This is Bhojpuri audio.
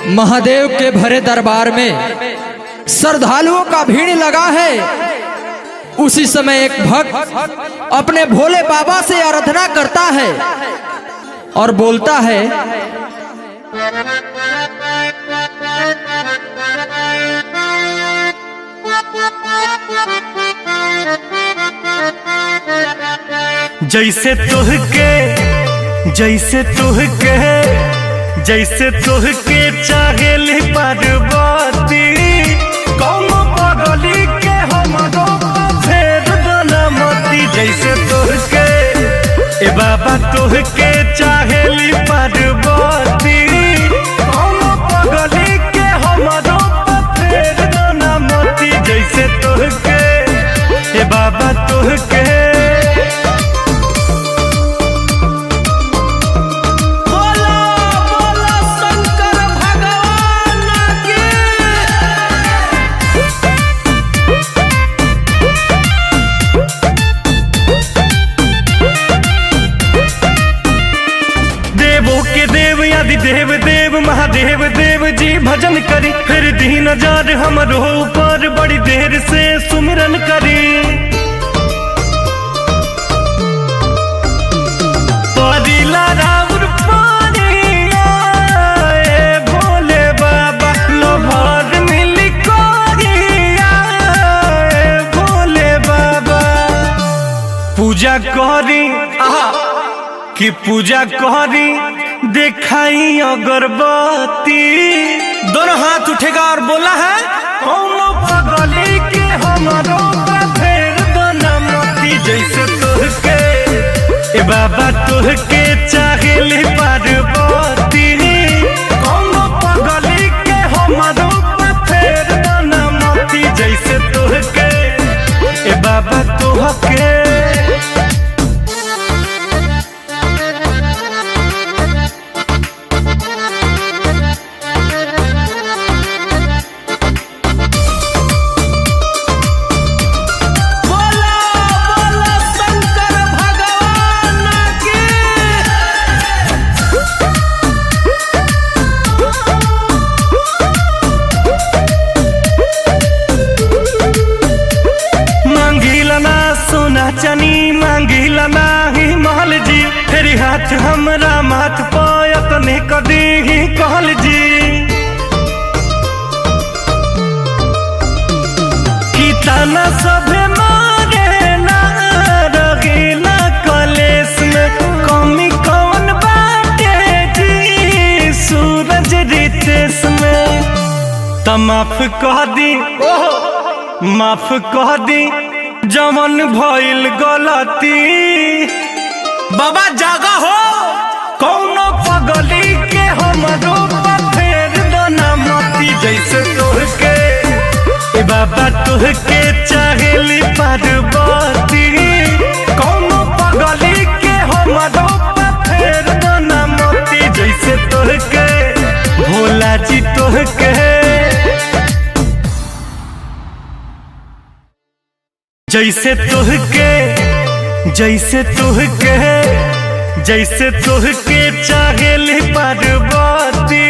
महादेव के भरे दरबार में श्रद्धालुओं का भीड़ लगा है उसी समय एक भक्त अपने भोले बाबा से आराधना करता है और बोलता है जैसे तुहके जैसे तुहके जैसे तुहके चाहेली पार्वती कौन पगली के हमरो फेर बनमती जैसे तुहके ए बाबा तुहके चाहेली पार्वती कौन पगली के हमरो फेर बनमती जैसे तुहके ए बाबा तुहके बोला बोला शंकर भगवान की देवों के देव आदि देव देव महादेव देव जी भजन करी फिर दीन जार हमरो ऊपर बड़ी देर से सुमिरन करी परिला राउर पानिया, ए भोले बाबा लोभर मिली कोरिया, ए भोले बाबा पूजा करी आहा कि पूजा करी देखाई अगरबत्ती दोनों हाथ उठेगा और बोला है कौनो पगली के हमारो फेर बनमती जैसे तुहके ए बाबा तुहके चाहेली पार्वती कौनो पगली के हमारो फेर बनमती जैसे तुहके ए बाबा तुहके बोला बोला शंकर भगवान की मांगिला ना सोना चनी मांगिला ना ही महल जी फेरी हाथ हमरा माथ पायत ने कदी ही कहल जी की ताना सभे मारे ना रगीला कलेस में कमी कौन बाटे जी सूरज रितेश में त माफ कह दी माफ कह दी जमन भइल गलती बाबा जागा हो कौनो पगली के हमरो फेर दना मती जैसे तोहके ए बाबा तोहके चाहेली पार्वती कौनो पगली के हमरो फेर दना मती जैसे तोहके भोला जी तोहके जैसे तुहके जैसे तुहके जैसे तुहके चाहेली पार्वती